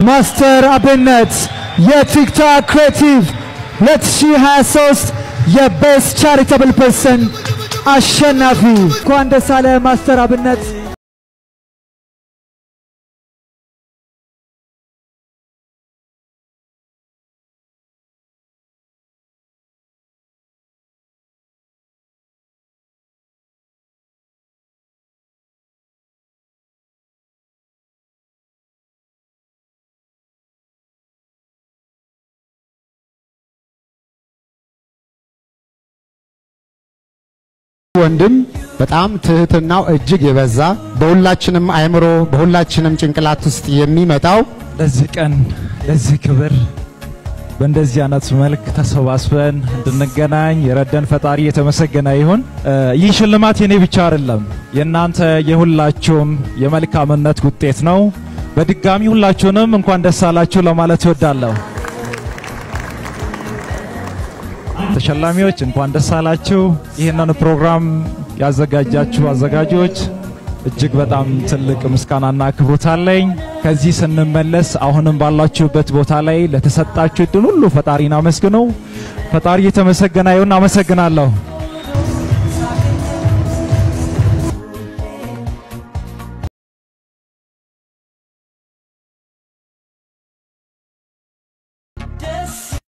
ማስተር አብነት የቲክቶክ ክሬቲቭ 2023 የቤስት ቻሪታብል ፐርሰን አሸናፊ። እንኳን ደስ አለ ማስተር አብነት። ወንድም በጣም ትህትናው እጅግ የበዛ በሁላችንም አእምሮ በሁላችንም ጭንቅላት ውስጥ የሚመጣው ለዚህ ቀን ለዚህ ክብር በእንደዚህ አይነት መልክ ተሰባስበን እንድንገናኝ የረደን ፈጣሪ የተመሰገነ ይሁን። ይህ ሽልማት የኔ ብቻ አይደለም፣ የእናንተ የሁላችሁም የመልካምነት ውጤት ነው። በድጋሚ ሁላችሁንም እንኳን ደስ አላችሁ ለማለት እወዳለሁ። ተሸላሚዎች እንኳን ደስ አላችሁ። ይህንን ፕሮግራም ያዘጋጃችሁ አዘጋጆች እጅግ በጣም ትልቅ ምስጋናና አክብሮት አለኝ። ከዚህ ስንመለስ አሁንም ባላችሁበት ቦታ ላይ ለተሰጣችሁ እድል ሁሉ ፈጣሪን አመስግኑ። ፈጣሪ የተመሰገነ ይሁን። አመሰግናለሁ።